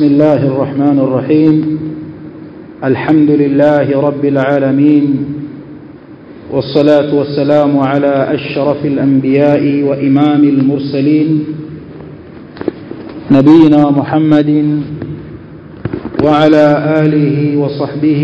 بسم الله الرحمن الرحيم الحمد لله رب العالمين والصلاة والسلام على أشرف الأنبياء وإمام المرسلين نبينا محمد وعلى آله وصحبه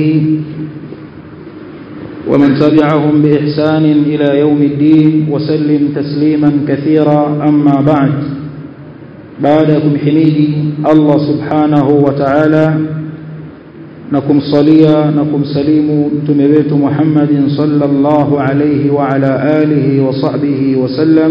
ومن تبعهم بإحسان إلى يوم الدين وسلم تسليما كثيرا أما بعد بعدكم حميدي الله سبحانه وتعالى نكم صليا نكم سليم تمبيت محمد صلى الله عليه وعلى آله وصحبه وسلم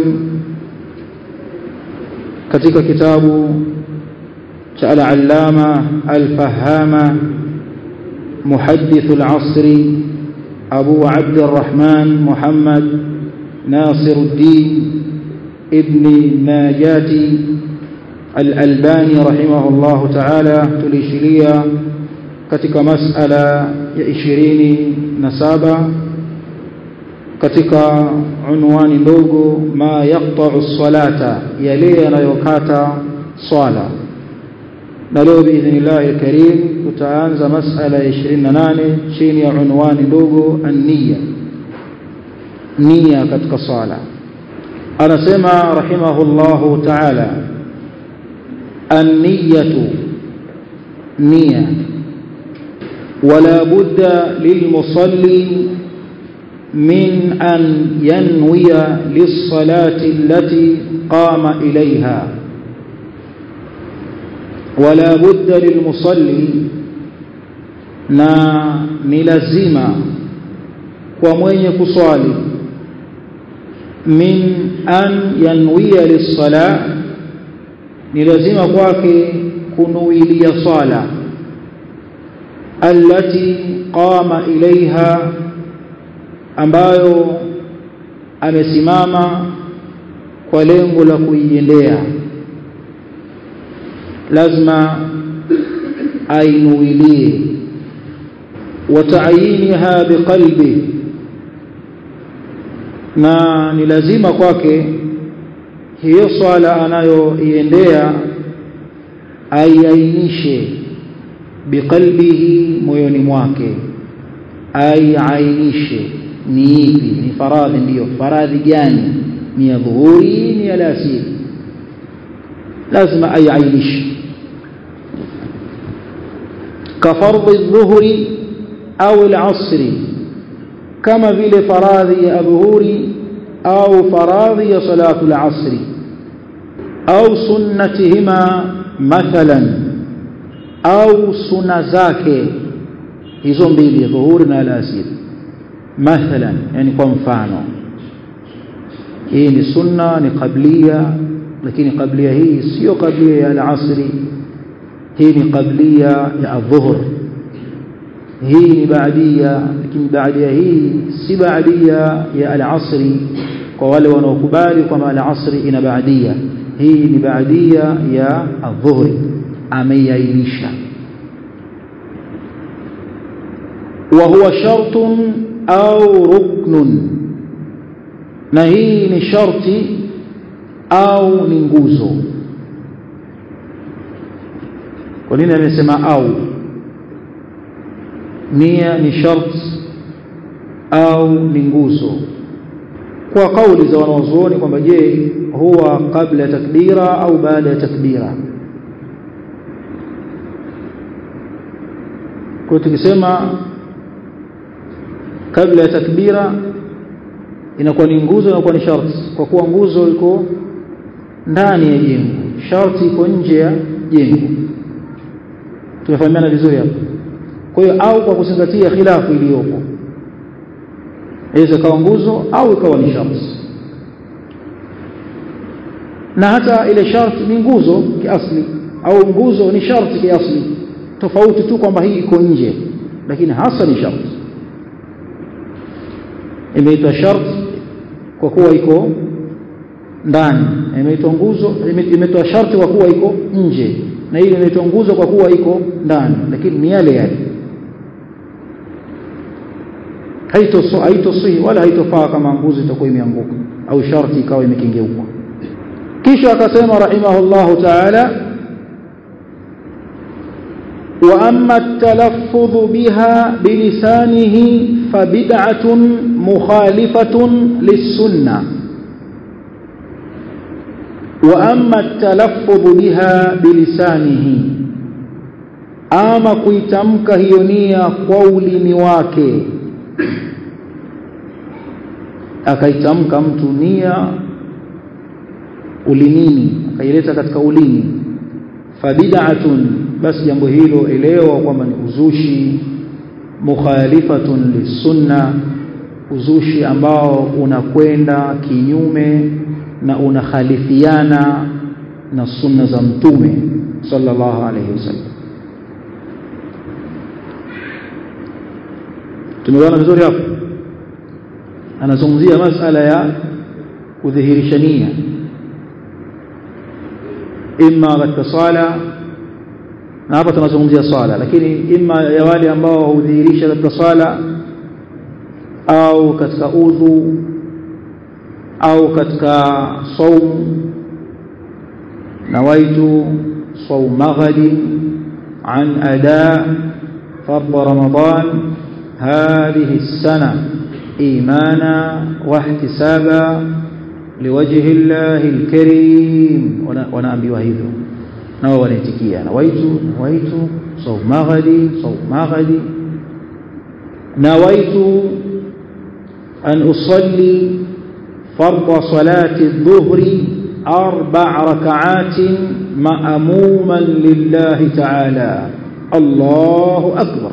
katika kitabu cha al-allama al-fahama muhaddith al-asri abu abd الرحمن محمد ناصر الدين ابن ناجاتي الألباني رحمه الله تعالى tulishilia katika masala ya 27 katika unwani ndogo ma yaqta'u salata yale yanayokata swala na leo biidhnillah alkarim tutaanza masala ya 28 chini ya unwani ndogo an-niyya nia katika swala anasema rahimahullahu ta'ala النية نية ولا بد للمصلي من أن ينوي للصلاة التي قام إليها ولا بد للمصلي na ni lazima kwa mwenye kuswali min an yanwiya lis-salah ni lazima kwake kunuilia swala allati qama ilaiha ambayo amesimama kwa lengo la kuiendea lazima ainuilie wataayiniha biqalbi na ni lazima kwake hiyo swala anayoiendea aiainishe biqalbihi moyoni mwake aiainishe ni ipi ni faradhi ndiyo faradhi gani ni ya dhuhuri ni ya alasiri lazima aiainishe kafardhi dhuhuri au alasri kama vile faradhi ya dhuhuri au faradhi ya salatu al-asri au sunnatihima mathalan au sunna zake hizo mbili dhuhuri na alasiri mathalan yani kwa mfano hii ni sunna ni qablia lakini qablia hii sio qablia ya al-asri hii ni qablia ya adh-dhuhr hii ni baadia lakini baadia hii si baadia ya al-asri kwa wale wanaokubali kwamba al-asri ina baadia hii ni baadia ya adhuhri ameiainisha wa huwa shartun au ruknun na hii ni sharti au ni nguzo kwa nini amesema au nia ni sharti au ni nguzo kwa kauli za wanaozuoni kwamba je huwa kabla ya takbira au baada ya takbira kwa tukisema kabla ya takbira inakuwa ni nguzo inakuwa ni sharti kwa kuwa nguzo iko ndani ya jengo sharti iko nje ya jengo tunafahamiana vizuri hapo kwa hiyo au kwa kuzingatia khilafu iliyopo inaweza ikawa nguzo au ikawa ni sharti na hata ile sharti ni nguzo kiasli au nguzo ni sharti kiasli tofauti tu kwamba hii iko nje lakini hasa ni sharti imeitwa sharti kwa kuwa iko ndani imeitwa nguzo imeitwa sharti kwa kuwa iko nje na ile imeitwa nguzo kwa kuwa iko ndani lakini ni yale yale haitosihi wala haitofaa kama nguzo itakuwa imeanguka au sharti ikawa imekengeuka kisha akasema rahimahullahu ta'ala وأما التلفظ بها بلسانه فبدعة مخالفة للسنة وأما التلفظ بها بلسانه ama kuitamka hiyo nia kwa ulimi wake akaitamka mtu nia ulimini akaileta katika ulimi fabid'atun basi jambo hilo elewa kwamba ni uzushi mukhalifatun lisunna uzushi ambao unakwenda kinyume na unakhalifiana na sunna za mtume sallallahu alayhi wasallam tumeona vizuri hapo anazungumzia masala ya kudhihirisha nia imma katika swala na hapa tunazungumzia swala lakini imma ya wale ambao hudhihirisha katika swala au katika udhu au katika saum nawaitu saum maghadi an ada فرض رمضان هذه السنة إيمانا واحتسابا لوجه الله الكريم ونأبي hivyo nao wanaitikia nawaitu nawaitu saum maghadi saum maghadi nawaitu an usalli فرض صلاة الظهر أربع ركعات مأموما لله تعالى الله أكبر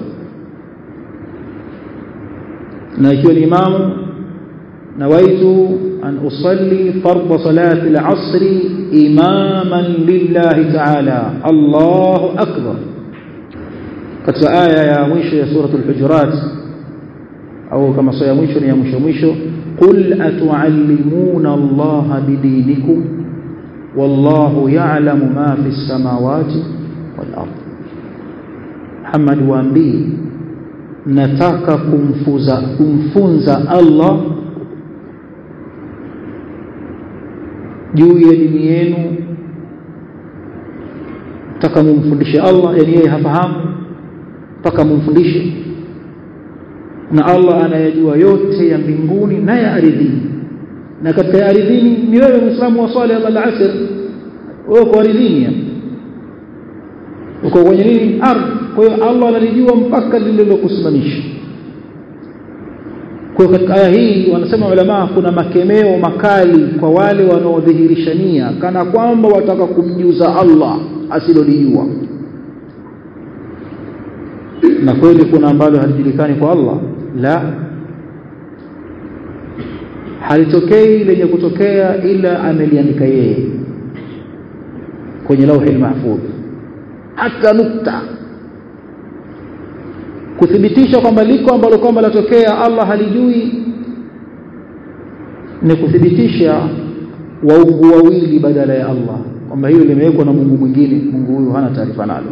نايكو الإمام نويت أن أصلي فرض صلاة العصر إماما لله تعالى الله أكبر قد آية يا مشو يا سورة الحجرات أو كما سيا مشو يا مشو مشو قل أتعلمون الله بدينكم والله يعلم ما في السماوات والأرض محمد waambie nataka kumfuza kumfunza Allah juu ya dini yenu nataka mumfundishe Allah yani yeye hafahamu mpaka mumfundishe na Allah anayajua yote ya mbinguni na ya ardhini na katika ya ardhini ni wewe muislamu wa swala ya al-asr wewe kwa ardhini uko kwenye nini ardhi kwa hiyo Allah analijua mpaka lililokusimamisha kwa katika aya hii wanasema ulama kuna makemeo makali kwa wale wanaodhihirisha nia kana kwamba wataka kumjuza Allah asilolijua na kweli kuna ambalo halijulikani kwa Allah la halitokei lenye kutokea ila ameliandika yeye kwenye lauhi mahfudh hata nukta kuthibitisha kwamba liko ambalo kwamba latokea Allah halijui ni kuthibitisha waungu wawili badala ya Allah kwamba hiyo limewekwa na Mungu mwingine Mungu huyu hana taarifa nalo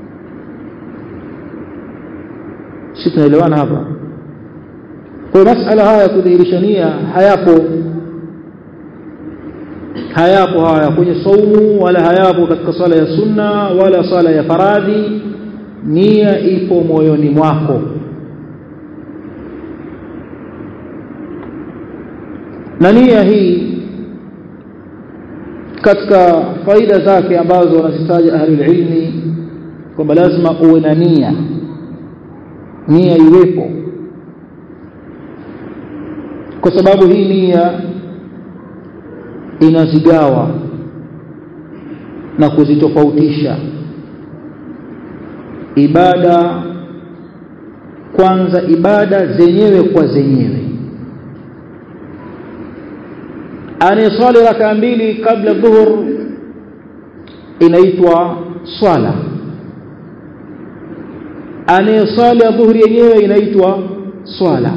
sisi tunaelewana hapa kwa masala haya kudhihirisha nia hayapo hayapo haya kwenye saumu wala hayapo katika sala ya sunna wala sala ya faradhi nia ipo moyoni mwako na nia hii katika faida zake ambazo wanazitaja ahlul ilmi kwamba lazima uwe na nia nia iwepo kwa sababu hii nia inazigawa na kuzitofautisha ibada kwanza ibada zenyewe kwa zenyewe anayeswali raka mbili kabla dhuhur inaitwa swala anayeswali dhuhuri yenyewe inaitwa swala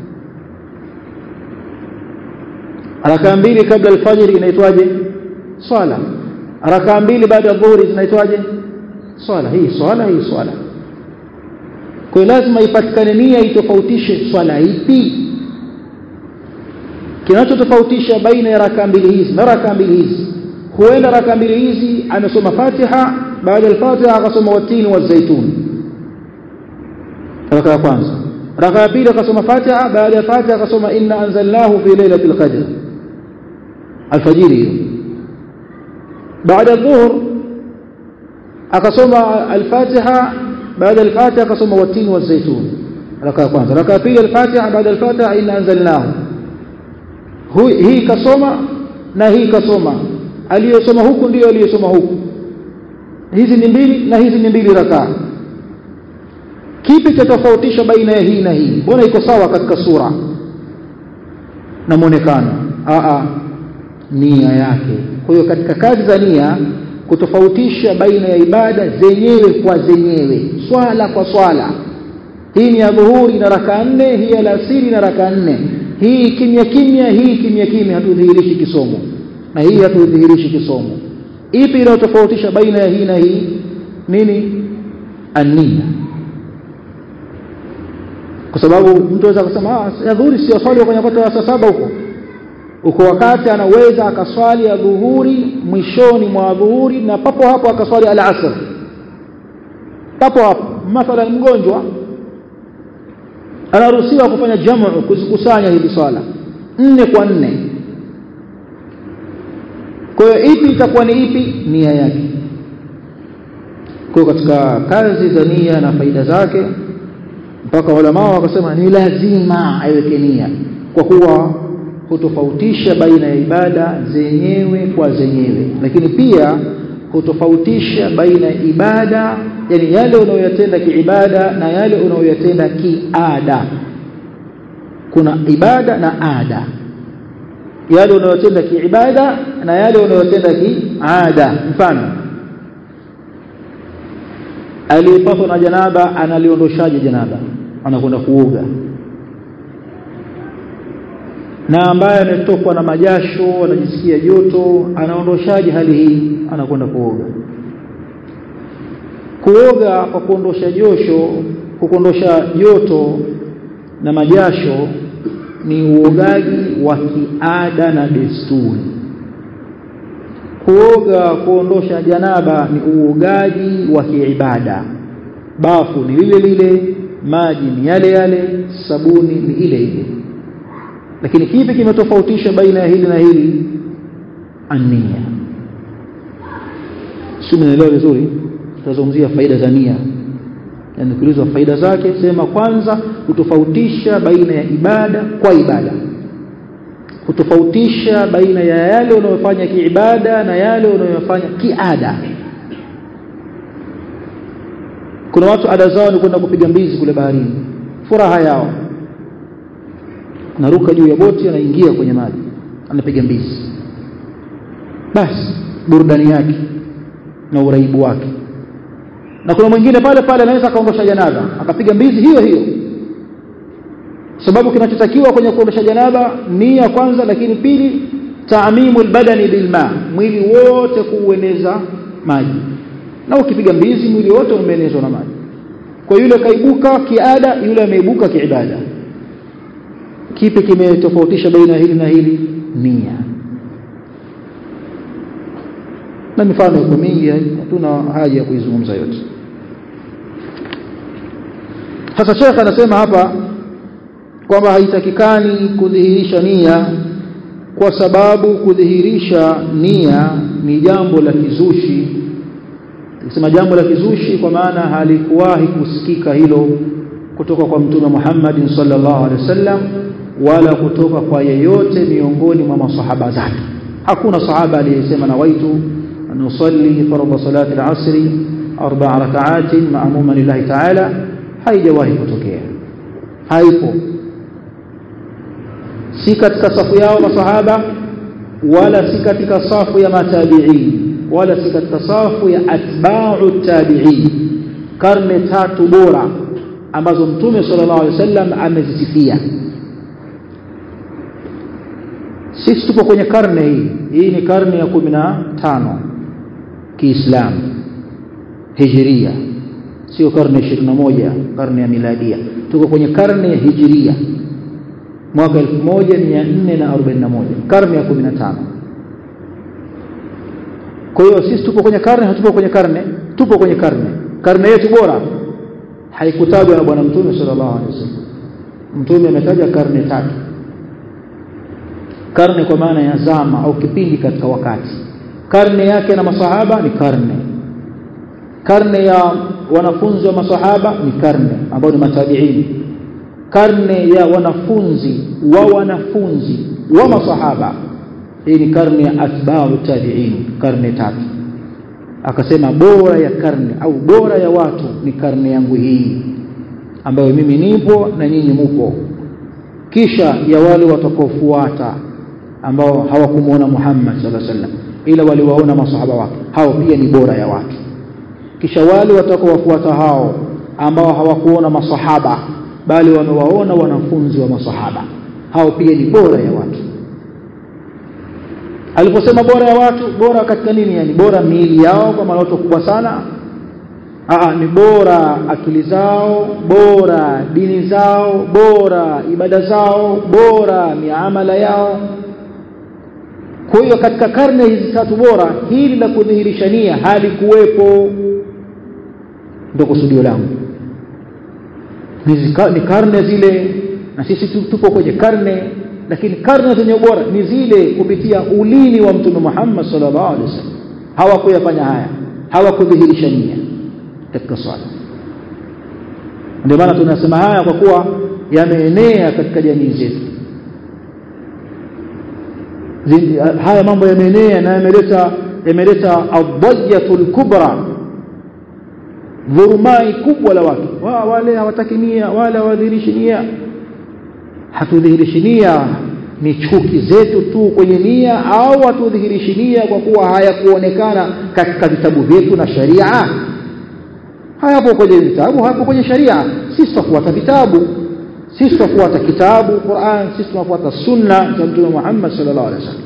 raka mbili kabla alfajiri inaitwaje swala raka mbili baada ya dhuhuri zinaitwaje swala hii swala hii swala kwa lazima ipatikane nia itofautishe swala ipi kinachotofautisha baina ya raka mbili hizi na raka mbili hizi huenda raka mbili hizi amesoma Fatiha baada ya Fatiha akasoma watini wa zaitun raka ya kwanza raka ya pili akasoma Fatiha baada ya Fatiha akasoma inna anzalnahu fi lailatul qadr alfajiri hiyo baada ya dhuhur akasoma al-Fatiha baada al-Fatiha akasoma watini wa zaitun raka ya kwanza raka ya pili al-Fatiha baada al-Fatiha inna anzalnahu hii kasoma na hii kasoma aliyosoma huku ndio aliyosoma huku hizi ni mbili na hizi ni mbili rakaa kipi cha tofautisha baina ya hii na hii mbona iko sawa katika sura na muonekano a nia yake kwa hiyo katika kazi za nia kutofautisha baina ya ibada zenyewe kwa zenyewe swala kwa swala hii ni ya dhuhuri na raka nne hii ya alasiri na raka nne hii kimya kimya hii kimya kimya hatudhihirishi kisomo na hii hatudhihirishi kisomo ipi inayotofautisha baina ya hii na hii nini ania kwa sababu mtu anaweza kusema ah ya dhuhuri sio swali kwenye wakati wa saa saba huko uko wakati anaweza akaswali ya dhuhuri mwishoni mwa dhuhuri na papo hapo akaswali al-asr papo hapo mathalan mgonjwa anaruhusiwa kufanya jamu kuzikusanya hizi swala nne kwa nne kwa hiyo ipi itakuwa ni ipi nia yake kwa katika kazi za nia na faida zake mpaka ulama wakasema ni lazima aiweke nia kwa kuwa hutofautisha baina ya ibada zenyewe kwa zenyewe lakini pia hutofautisha baina ya ibada yani yale unayoyatenda kiibada na yale unayoyatenda kiada kuna ibada na ada yale unayotenda kiibada na yale unayotenda kiada mfano aliyepatwa na janaba analiondoshaje janaba anakwenda kuoga na ambaye ametokwa na majasho anajisikia joto anaondoshaje hali hii anakwenda kuoga kuoga kwa kuondosha josho kuondosha joto na majasho ni uogaji wa kiada na desturi kuoga kuondosha janaba ni uogaji wa kiibada bafu ni lile lile maji ni yale yale sabuni ni ile ile lakini kipi kimetofautisha baina ya hili na hili ania si mnaelewa vizuri tutazungumzia faida za nia yani kuulizwa faida zake sema kwanza kutofautisha baina ya ibada kwa ibada kutofautisha baina ya yale unayofanya kiibada na yale unayofanya kiada kuna watu ada zao ni kwenda kupiga mbizi kule baharini furaha yao naruka juu ya boti anaingia kwenye maji anapiga mbizi basi burudani yake na uraibu wake na kuna mwingine pale pale anaweza akaondosha janaba akapiga mbizi hiyo hiyo sababu kinachotakiwa kwenye kuondosha janaba nia kwanza lakini pili taamimu albadani bilma mwili wote kuueneza maji na ukipiga mbizi mwili wote umeenezwa na maji kwa yule kaibuka kiada yule ameibuka kiibada kipi kimetofautisha baina hili na hili nia na mifano iko mingi hatuna haja ya kuizungumza yote sasa Sheikh anasema hapa kwamba haitakikani kudhihirisha nia kwa sababu kudhihirisha nia ni jambo la kizushi Nikisema jambo la kizushi kwa maana halikuwahi kusikika hilo kutoka kwa Mtume Muhammad sallallahu alaihi wasallam wala kutoka kwa yeyote miongoni mwa masahaba zake hakuna sahaba aliyesema nawaitu an usalli fardhu salati al-asr arba'a rak'atin ma'muman lillahi ta'ala haijawahi kutokea haipo si katika safu yao masahaba wala si katika safu ya matabi'in wala si katika safu ya atba'u tabi'in karne tatu bora ambazo mtume sallallahu alaihi wasallam amezisifia sisi tupo kwenye karne hii hii ni karne ya kumi na tano kiislamu hijiria sio karne ishirini na moja karne ya miladia tuko kwenye karne ya hijiria mwaka 1441 karne ya 15 kwa hiyo sisi tupo kwenye karne hatupo kwenye karne tupo kwenye karne karne yetu bora haikutajwa na bwana mtume sallallahu alaihi wasallam mtume ametaja karne tatu karne kwa maana ya zama au kipindi katika wakati karne yake na masahaba ni karne karne ya wanafunzi wa masahaba ni karne ambao ni matabiini karne ya wanafunzi wa wanafunzi wa masahaba hii ni karne ya atba'u tabi'in karne tatu akasema bora ya karne au bora ya watu ni karne yangu hii ambayo mimi nipo na nyinyi mupo kisha ya wale watakaofuata ambao hawakumuona Muhammad sallallahu alaihi wasallam ila waliwaona masahaba wake hao pia ni bora ya watu kisha wale watakaowafuata hao ambao hawakuona masahaba bali wamewaona wanafunzi wa masahaba hao pia ni bora ya watu aliposema bora ya watu bora katika nini yani bora miili yao kwa maana watu kubwa sana Aa, ni bora akili zao bora dini zao bora ibada zao bora miamala yao kwa hiyo katika karne hizi tatu bora hili la kudhihirisha nia halikuwepo ndio kusudio langu ni karne zile na sisi tupo kwenye karne lakini karne zenye ubora ni zile kupitia ulimi wa mtume Muhammad sallallahu alaihi wasallam hawakuyafanya haya hawakudhihirisha nia katika swala ndio maana tunasema haya kwa kuwa yameenea katika jamii zetu haya mambo yameenea na yameleta yameleta adhajatul kubra dhurumai kubwa la watu wa, wale hawataki nia wale hawadhihirishi nia hatudhihirishi nia ni chuki zetu tu kwenye nia au hatudhihirishi nia kwa kuwa hayakuonekana katika vitabu vyetu na sharia hayapo kwenye vitabu hayapo kwenye sharia sisi tufuata vitabu sisi tufuata kitabu Qur'an sisi tunafuata sunna za mtume Muhammad sallallahu alaihi wasallam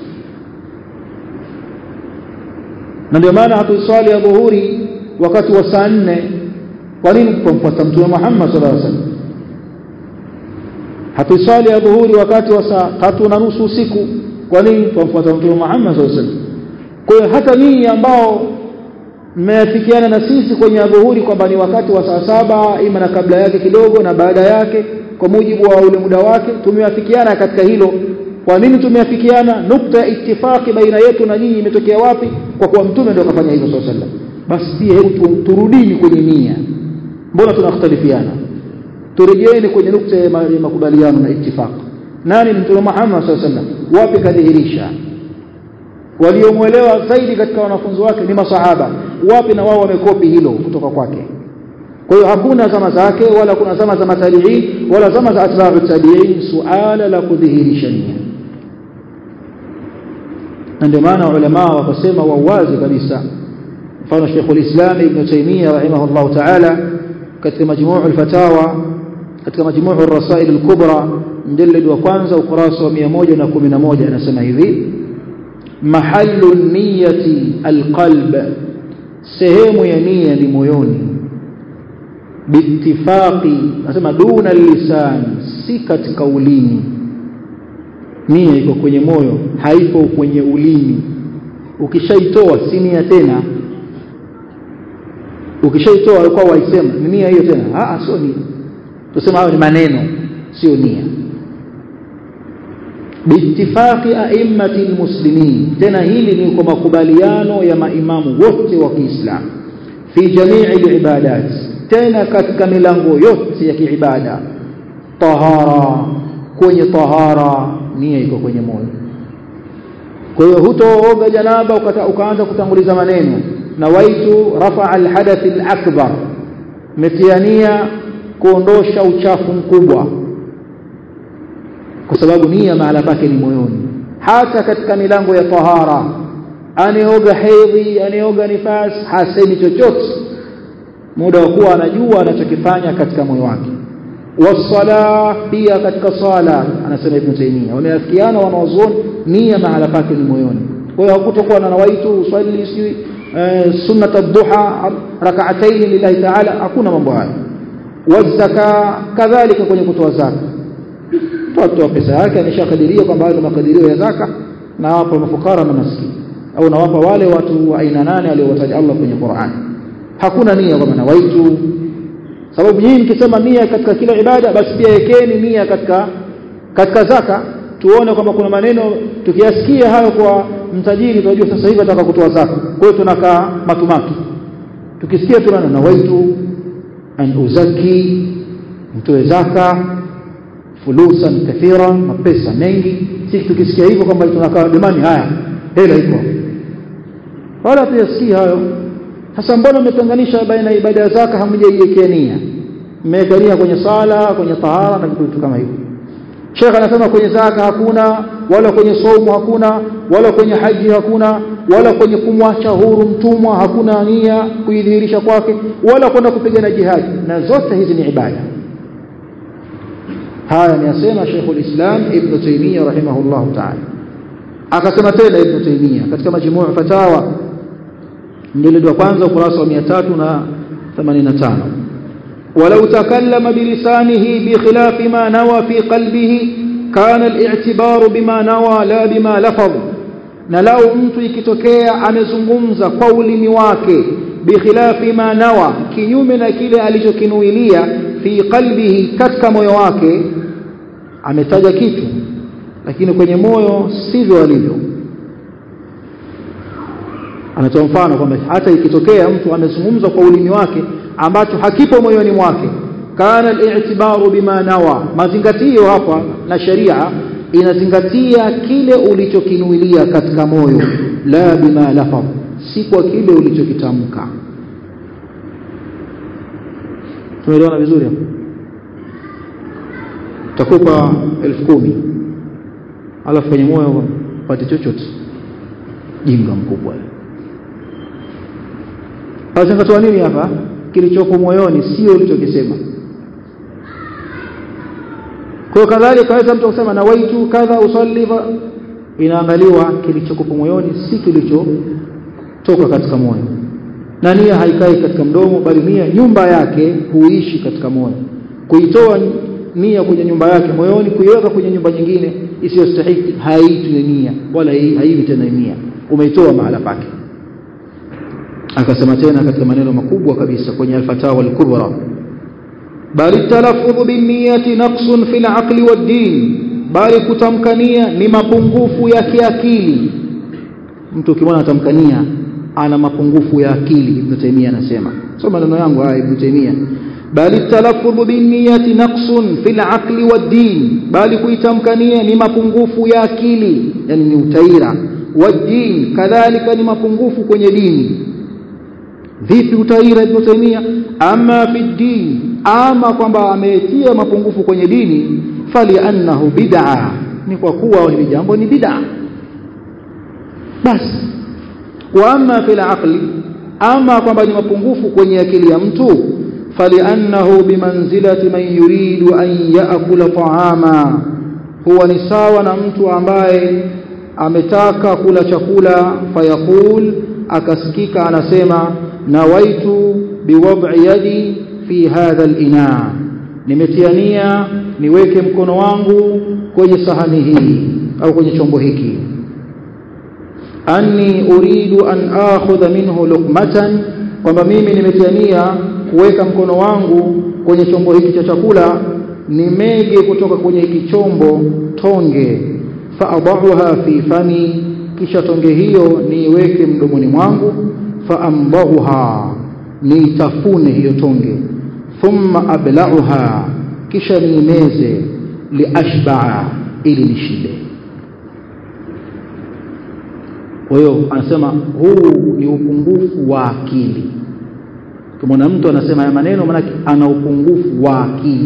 na ndio maana hatuswali ya dhuhuri wakati wa saa nne kwa nini kumfuata mtume Muhammad sallallahu alaihi wasallam hatuswali ya dhuhuri wakati wa saa tatu na nusu usiku kwa nini kumfuata mtume Muhammad sallallahu alaihi wasallam kwa hiyo hata nyinyi ambao mmeafikiana na sisi kwenye adhuhuri kwamba ni wakati wa saa saba ima na kabla yake kidogo na baada yake kwa mujibu wa ule muda wake tumeafikiana katika hilo kwa nini tumeafikiana nukta ya ittifaki baina yetu na nyinyi imetokea wapi kwa kuwa mtume ndio akafanya hivyo sallallahu alaihi wasallam basi pia hebu turudini kwenye nia mbona tunakhtalifiana turejeeni kwenye nukta ya makubaliano na ittifaq nani ni mtume Muhammad sallallahu alaihi wasallam wapi kadhihirisha waliomwelewa zaidi katika wanafunzi wake ni masahaba wapi na wao wamekopi hilo kutoka kwake kwa hiyo hakuna zama zake wala kuna zama za matabiin wala zama za atba'u tabiin suala la kudhihirisha nia na ndio maana ulama wakasema wawazi kabisa mfano Sheikh al-Islam Ibn Taymiyyah rahimahullah ta'ala katika majmuu al-fatawa katika majmuu ar-rasail al-kubra mjallad wa kwanza ukurasa wa 111 anasema hivi mahallu niyati alqalb sehemu ya nia ni moyoni biittifaqi nasema duna lisan si katika ulimi nia iko kwenye moyo haipo kwenye ulimi ukishaitoa si nia tena ukishaitoa alikuwa waisema ni nia hiyo tena ah sio nia tusema hayo ni maneno sio nia biittifaqi a'immati almuslimin tena hili ni kwa makubaliano ya maimamu wote wa Kiislamu fi jamii alibadat tena katika milango yote ya kiibada tahara kwenye tahara nia iko kwenye moyo kwa hiyo hutooga janaba ukaanza kutanguliza maneno nawaitu rafa alhadath alakbar metiania kuondosha uchafu mkubwa kwa sababu nia mahala pake ni moyoni hata katika milango ya tahara aneoga hedhi aneoga nifas hasemi chochote muda wa kuwa anajua anachokifanya katika moyo wake wasala pia katika sala anasema ibn taymiya wameafikiana wanaozuoni nia mahala pake ni moyoni kwa hiyo hakutokuwa na nawaitu usalli si sunnat ad-duha rak'atayn lillahi ta'ala hakuna mambo hayo wazaka kadhalika kwenye kutoa zaka toa pesa yake ameshakadiria kwamba hayo ni makadirio ya zaka na hapo mafukara na maskini au nawapa wale watu wa aina nane aliowataja Allah kwenye Qur'an hakuna nia kwamba nawaitu sababu nyinyi mkisema nia katika kila ibada basi pia yekeni nia katika katika zaka tuone kwamba kuna maneno tukiyasikia hayo kwa mtajiri tunajua sasa hivi ataka kutoa zaka kwa hiyo tunakaa matumaki tukisikia tunana nawaitu an uzaki mtoe zaka fulusan kathira mapesa mengi sisi tukisikia hivyo kwamba tunakaa demani haya hela iko wala tuyasikia hayo sasa mbona mmetenganisha baina ya ibada ya zaka hamjaiwekea nia mmeweka nia kwenye sala kwenye tahara na vitu kama hivyo Sheikh anasema kwenye zaka hakuna wala kwenye saumu hakuna wala kwenye haji hakuna wala kwenye kumwacha huru mtumwa hakuna nia kuidhihirisha kwake wala kwenda kupigana jihadi na zote hizi ni ibada haya ni asema Sheikhul Islam Ibn Taymiyyah rahimahullah ta'ala akasema tena Ibn Taymiyyah katika majmuu fatawa mjilid wa kwanza ukurasa wa 385 ولو تكلم بلسانه بخلاف ما نوى في قلبه كان الاعتبار بما نوى لا بما لفظ na lau mtu ikitokea amezungumza kwa ulimi wake bikhilafi ma nawa kinyume na kile alichokinuilia fi qalbihi katika moyo wake ametaja kitu lakini kwenye moyo sivyo alivyo anatoa mfano kwamba hata ikitokea mtu amezungumza kwa ulimi wake ambacho hakipo moyoni mwake kana al-i'tibaru bima nawa mazingatio hapa na sharia inazingatia kile ulichokinuilia katika moyo la bima lafadh si kwa kile ulichokitamka tumeelewana vizuri hapo takupa elfu kumi alafu kwenye moyo pate chochote jinga mkubwa Azingatoa nini hapa kilichopo moyoni sio ulichokisema kwa kadhalika kaweza mtu kusema nawaitu kadha usalli inaangaliwa kilichokupo moyoni si kilichotoka katika moyo na nia haikai katika mdomo bali nia nyumba yake huishi katika moyo kuitoa nia kwenye nyumba yake moyoni kuiweka kwenye nyumba nyingine isiyostahiki haitwi nia wala haiwi tena nia umeitoa mahala pake akasema tena katika maneno makubwa kabisa kwenye al-fatawa al-kubra bali talaffudhu binniyati naqsun fil aqli wad-din bali kutamkania ni mapungufu ya kiakili mtu ukimwona atamkania ana mapungufu ya akili ibn Taymiyyah anasema sio maneno yangu haya ibn Taymiyyah bali talaffudhu binniyati naqsun fil aqli wad-din bali kuitamkania ni mapungufu ya akili yani ni utaira wad-din kadhalika ni mapungufu kwenye dini vipi utaira ibn Taymiyyah ama fi din ama kwamba ametia mapungufu kwenye dini fali annahu bid'a ni kwa kuwa hili jambo ni bid'a basi wa ama fil aqli ama kwamba ni mapungufu kwenye akili ya mtu fali annahu bimanzilati man yuridu an yaakula ta'ama huwa ni sawa na mtu ambaye ametaka kula chakula fayaqul akasikika anasema nawaitu biwad'i yadi fi hadha al-ina nimetiania niweke mkono wangu kwenye sahani hii au kwenye chombo hiki anni uridu an akhudha minhu luqmatan kwamba mimi nimetiania kuweka mkono wangu kwenye chombo hiki cha chakula nimege kutoka kwenye hiki chombo tonge faadahuha fi fami kisha tonge hiyo niiweke mdomoni mwangu faambahuha niitafune hiyo tonge thumma ablauha kisha niimeze liashbaa ili nishibe kwa hiyo anasema huu ni upungufu wa akili kama mtu anasema haya maneno maana ana upungufu wa akili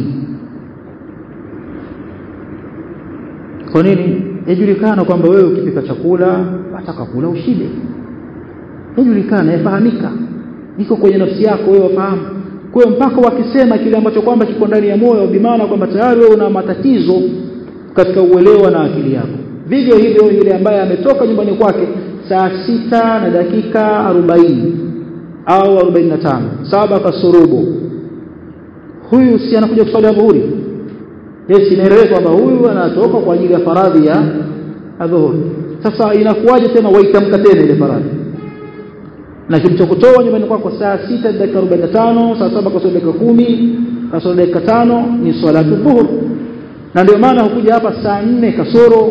kwa nini yajulikana kwamba wewe ukipika chakula wataka kula ushibe yajulikana yafahamika iko kwenye nafsi yako wewe wafahamu kwa hiyo mpaka wakisema kile ambacho kwamba kiko ndani ya moyo bimaana kwamba tayari wewe una matatizo katika uelewa na akili yako vivyo hivyo yule ambaye ametoka nyumbani kwake saa sita na dakika arobaini au arobaini na tano saba kasurubu huyu si anakuja kusali dhuhuri yes inaeleweka kwamba huyu anatoka kwa ajili ya faradhi ya adhuhuri sasa inakuwaje tena waitamka tena ile faradhi na kilichokutoa nyumbani kwako saa sita dakika 45 saa saba kasoro dakika kumi kasoro dakika tano ni salatu dhuhur na ndio maana hukuja hapa saa nne kasoro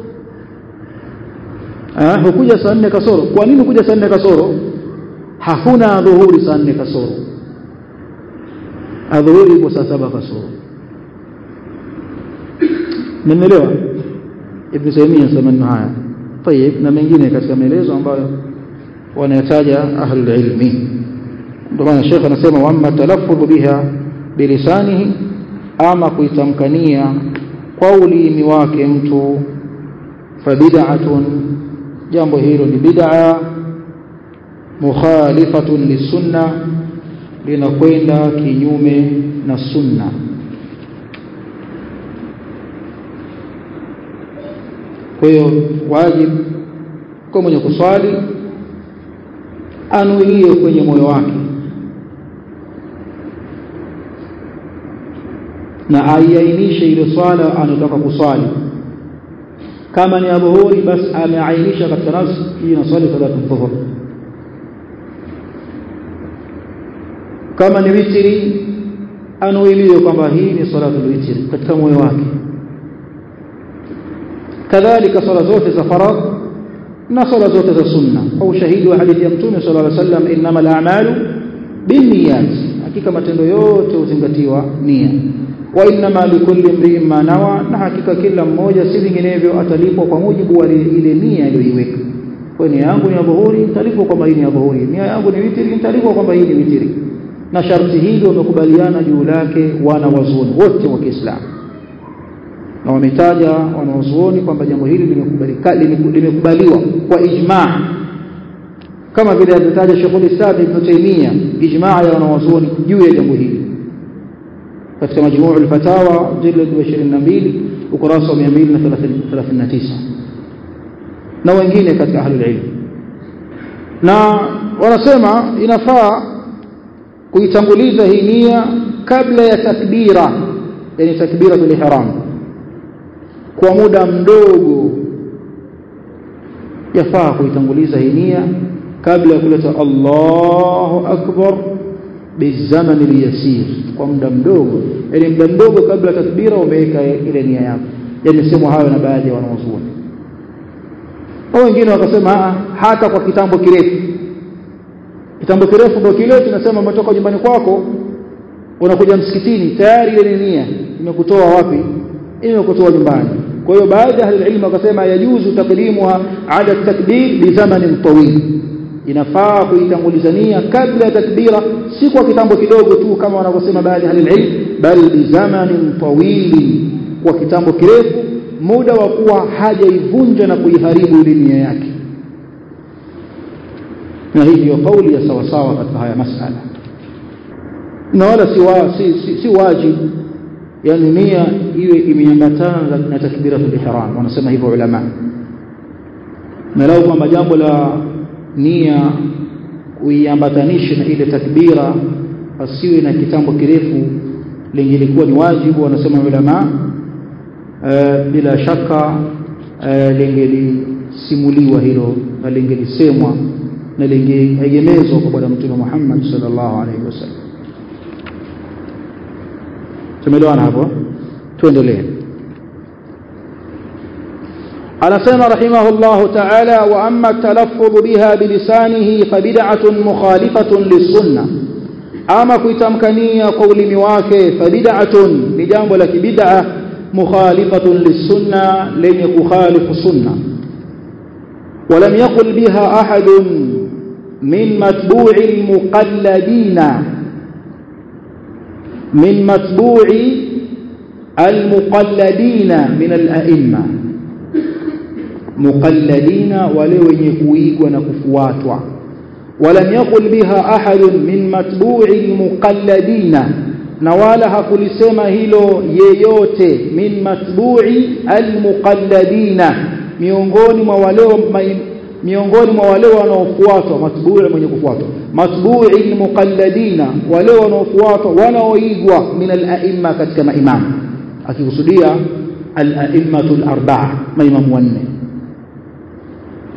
eh, hukuja saa nne kasoro kwa nini hukuja saa nne kasoro hakuna dhuhuri saa nne kasoro adhuhuri ipo saa saba kasoro mmenielewa ibn Taymiyyah sema maneno haya طيب na mengine katika maelezo ambayo wanayataja ahlul ilmi ndio maana Sheikh anasema wamma talaffudhu biha bilisanihi ama kuitamkania kwa ulimi wake mtu fabid'atun jambo hilo ni bid'a mukhalifatun lisunna linakwenda kinyume na sunna kwa hiyo wajibu kwa mwenye kuswali anuie kwenye moyo wake na aiainishe ile swala anataka kuswali kama ni adhuhuri basi ameainisha katika nafsi hii naswali salatu dhuhur kama ni witri anuilie kwamba hii ni salatu witri katika moyo wake kadhalika swala zote za faradh na swala zote za sunna kwa ushahidi wa hadithi ya mtume sallallahu alaihi wasallam innamal a'malu binniyat hakika matendo yote huzingatiwa nia wa innama likulli imri'in ma nawa na hakika kila mmoja si vinginevyo atalipwa kwa mujibu wa ile nia aliyoiweka kwa nia yangu ni adhuhuri nitalipwa kwamba hii ni adhuhuri nia yangu ni witri nitalipwa kwamba hii ni witri na sharti hili wamekubaliana juu lake wana wazuoni wote wa Kiislamu na wametaja wanawazuoni kwamba jambo hili limekubalika limekubaliwa kwa ijma' kama vile alitaja Sheikh Islam Ibn Taymiyyah ijma' ya wanawazuoni juu ya jambo hili katika majmuu al-fatawa jilid 22 ukurasa wa 239 na wengine katika ahlul ilm na wanasema inafaa kuitanguliza hii nia kabla ya takbira yani takbiratul ihram kwa muda mdogo yafaa kuitanguliza hii nia kabla ya kuleta Allahu akbar bizamani liyasir kwa muda mdogo yani muda mdogo kabla takbira umeweka ile nia yako yani sema hayo na baadhi ya wanawazuoni au wengine wakasema hata kwa kitambo kirefu kitambo kirefu ndio kile tunasema umetoka nyumbani kwako unakuja msikitini tayari ile nia imekutoa wapi imekutoa nyumbani kwa hiyo baadhi ya ilmu wakasema yajuzu takdimuha ala takbir li zamanin tawil inafaa kuitangulizania kabla ya takbira si kwa kitambo kidogo tu kama wanavyosema baadhi ya ilmu bali bi zamanin tawili kwa kitambo kirefu muda wa kuwa hajaivunja na kuiharibu ile nia yake na hii ndio kauli ya sawa sawa katika haya masala na wala si, wa, si, si, si wajibu yani nia iwe imeambatana na takbiratul ihram wanasema hivyo ulama na lau kwamba jambo la nia uiambatanishe na ile takbira asiwe na kitambo kirefu lingelikuwa ni wajibu wanasema ulama e, bila shaka e, lingelisimuliwa hilo na lingelisemwa na lingeegemezwa kwa bwana mtume Muhammad sallallahu alaihi wasallam tumeelewana hapo tuendelee anasema rahimahullah ta'ala wa amma talaffuz biha bilisanihi fabid'atun mukhalifatun lisunna ama kuitamkania kwa ulimi wake fabid'atun ni jambo la kibid'a mukhalifatun lisunna lenye kukhalifu sunna ولم يقل بها أحد من متبوع المقلدين من متبوع المقلدين من الأئمة مقلدين ولو يكويق ونكفواتوا ولم يقل بها أحد من متبوع المقلدين نوالا hakulisema hilo yeyote min matbu'i almuqalladina miongoni mwa wale miongoni mwa wale wanaofuatwa matbu'i mwenye kufuatwa matbu'i almuqalladina wale wanaofuatwa wanaoigwa min al-a'imma katika maimamu akikusudia al-a'immatul arba'a maimamu wanne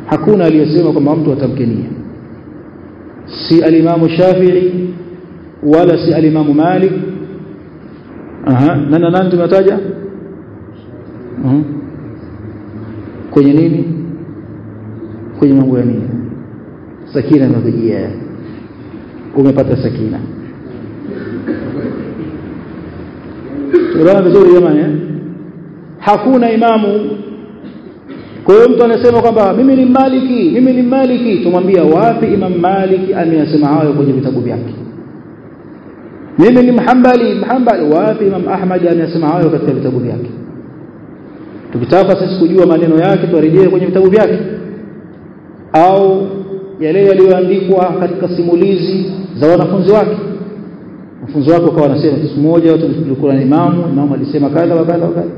hakuna aliyesema kwamba mtu atamke nia si alimamu Shafi'i wala si alimamu Malik aha nani nani tumetaja uh-huh. kwenye nini kwenye mambo ya nini sakina inakujia umepata sakina tunaona vizuri jamani eh? hakuna imamu kwa hiyo mtu anasema kwamba mimi ni maliki mimi ni maliki tumwambia wapi imam maliki ameyasema hayo kwenye vitabu vyake mimi ni mhambali mhambali wapi imam ahmad ameyasema hayo katika vitabu vyake tukitaka sisi kujua maneno yake tuarejee kwenye vitabu vyake au yale yaliyoandikwa katika simulizi za wanafunzi wake wanafunzi wake wakawa wanasema siku moja tulikuwa na imamu imamu alisema kadha wa kadha wa kadha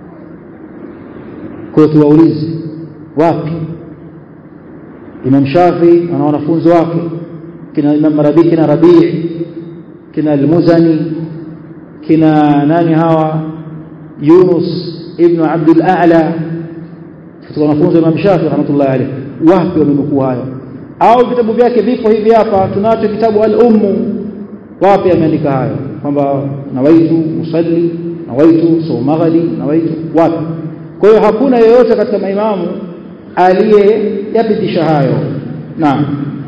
kwa hiyo tuwaulize wapi Imam Shafi ana wanafunzi wake kina Imam Rabi kina Rabi kina Al-Muzani kina nani hawa Yunus ibn Abdul A'la katika wanafunzi wa Imam Shafi rahmatullahi alayhi wapi wamenukuu hayo au vitabu vyake vipo hivi hapa tunacho kitabu al-ummu wapi ameandika hayo kwamba nawaitu musalli nawaitu sawmaghali nawaitu wapi kwa hiyo hakuna yeyote katika maimamu aliyeyapitisha hayo naam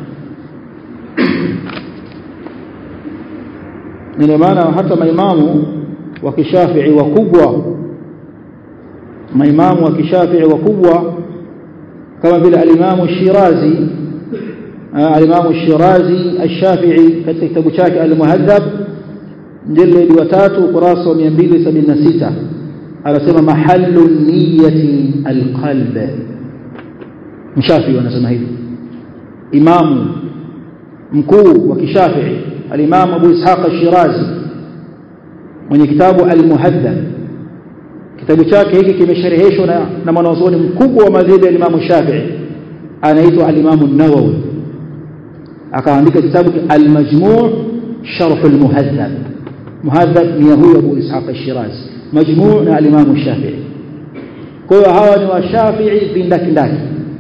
ndio maana hata maimamu wa kishafii wakubwa maimamu wa kishafii wakubwa kama vile alimamu Shirazi alimamu Shirazi ash-Shafi'i katika kitabu chake al-Muhaddab mjalladi wa 3 ukurasa wa 276 anasema mahallu niyyati alqalb mshafi wanasema hivi imamu mkuu wa kishafii al-imam Abu Ishaq al-Shirazi mwenye kitabu al-Muhaddab kitabu chake hiki kimeshereheshwa na, na mwanazuoni mkubwa wa madhhabi ya Imam Shafi'i anaitwa al-Imam an-Nawawi akaandika kitabu al-Majmu' sharh al-Muhaddab muhaddab ni huyo Abu Ishaq al-Shirazi majmuu na alimamu Shafi'i kwa hiyo hawa ni washafi'i vindakindaki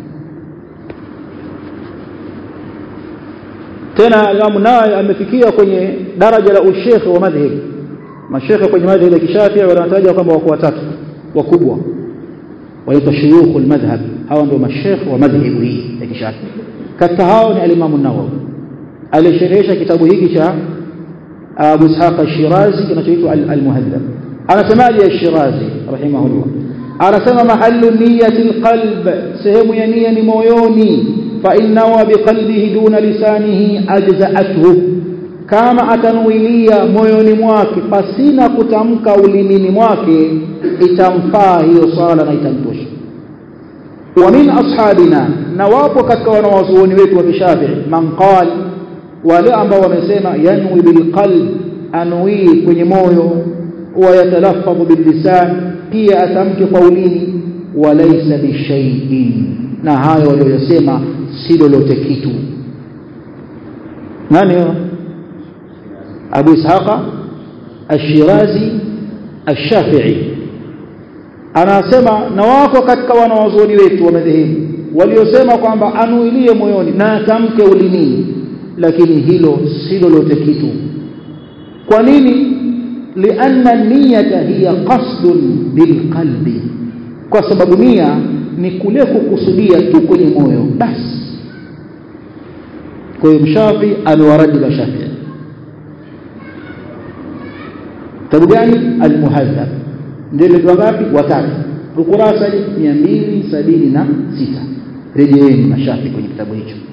tena alimamu naye amefikia kwenye daraja la ushekhe wa madhhab mashekhe kwenye madhhab ya kishafi'i wanataja kwamba wako watatu wakubwa wanaitwa shuyukhul madhhab hawa ndio mashekhe wa madhhab hii ya kishafi'i katika hao ni alimamu Nawawi alisherehesha kitabu hiki cha Abu Ishaq al-Shirazi kinachoitwa al-Muhaddab anasemaje al-Shirazi rahimahullah anasema mahallu niyyati al-qalb sehemu ya nia ni moyoni fa innahu biqalbihi duna lisanihi ajza'athu kama atanuilia moyoni mwake pasina kutamka ulimini mwake itamfaa hiyo swala na itamtosha wa min ashabina na wapo katika wanawazuoni wetu wa kishafi'i man qala wale ambao wamesema yanwi bilqalb anui kwenye moyo wa yatalafadhu billisan pia atamke kwa ulimi walaysa bishay'in na hayo waliyosema si lolote kitu nani Abu Ishaqa Ash-Shirazi Ash-Shafi'i anasema na wako katika wanawazuoni wetu wa madhehebu waliosema kwamba anuilie moyoni na atamke ulimini lakini hilo si lolote kitu kwa nini lianna niyata hiya qasdun bilqalbi kwa sababu nia ni kule kukusudia tu kwenye moyo basi kwa hiyo mshafi amewaradi mashafi kitabu gani almuhadhab ndio ndio ngapi watatu ukurasa 276 rejeeni mashafi kwenye kitabu hicho